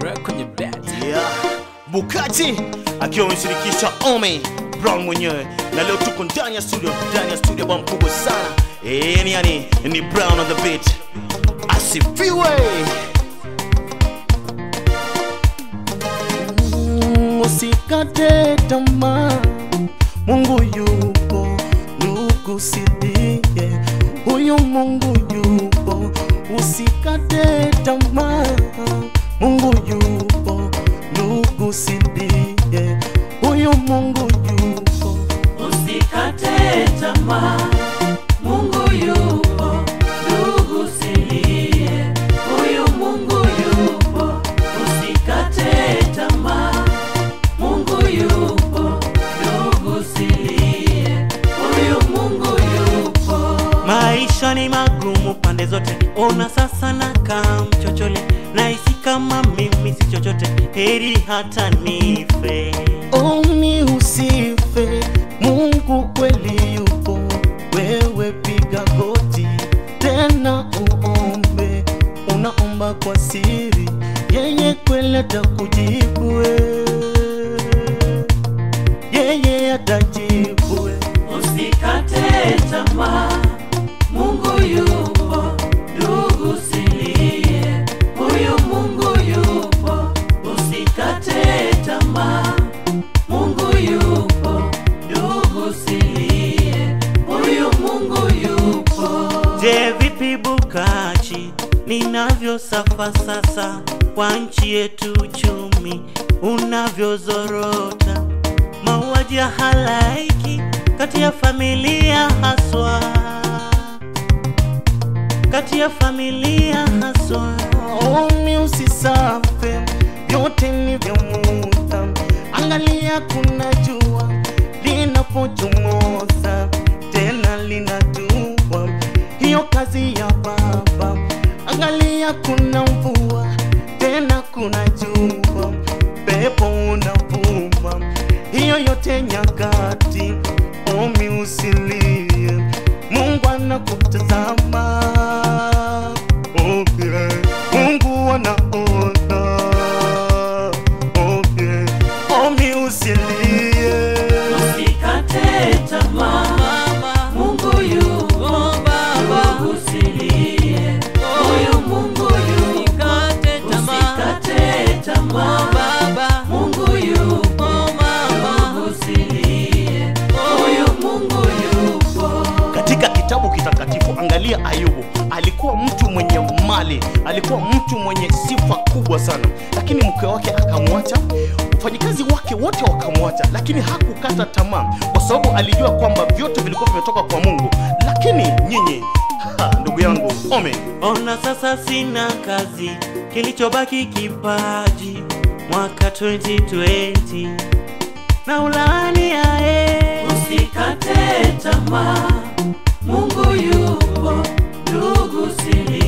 Rock kwenye bet. yeah. Bukati akiwa ameshirikisha Ome Brown mwenyewe, na leo tuko ndani ya studio, ndani ya studio bwa mkubwa sana eh, ni yani ni Brown on the beat, asifiwe. Mm, Usikate tamaa, Mungu yupo, ndugu sidie, huyu Mungu yupo, usikate tamaa, Mungu yupo, ndugu sidie, huyu Mungu yupo. Usikate tamaa, Mungu yupo, ndugu silie, huyu Mungu yupo. Usikate tamaa, Mungu yupo, ndugu silie, huyu Mungu yupo. Maisha ni magumu pande zote, ona sasa na kam chochole, nahisi kama mimi si chochote, heri hata nife. Omi usife, Mungu kweli yupo. Wewe piga goti tena uombe, unaomba kwa siri, yeye kweli atakujibu. we. Yeye atajibu. we. Usikate tamaa, Mungu yupo, ndugu silie, huyu Mungu yupo. Usikate tamaa, Mungu yupo, ndugu silie, huyu Mungu yupo. Je, vipi Bukachi, ninavyo safa sasa kwa nchi yetu, uchumi unavyozorota, mauaji ya halaiki kati ya familia haswa, kati ya familia haswa. Omi usisafe, vyote ni vya muda. Angalia kuna jua linapochomoza, tena linatua, hiyo kazi ya Baba. Angalia kuna mvua, tena kuna jua, pepo unavuma, hiyo yote nyakati. Omi usilie, Mungu anakutazama. Oh yeah. Mungu anaona. Oh yeah. Omi usilie. Usikate tamaa, Mungu yupo, ndugu silie, huyu Mungu yupo. Usikate tamaa, Mungu yupo, ndugu silie, huyu Mungu yupo. Katika kitabu kitakatifu, angalia Ayubu. Alikuwa mtu mwenye mali, alikuwa mtu mwenye sifa kubwa sana, lakini mke wake akamwacha, wafanyikazi wake wote wakamwacha, lakini hakukata tamaa, kwa sababu alijua kwamba vyote vilikuwa vimetoka kwa Mungu. Lakini nyinyi, ha, ndugu yangu Ome, Ona sasa sina kazi, kilichobaki kipaji. Mwaka 2020 na ulaani ae Usikate tamaa, Mungu yupo, ndugu silie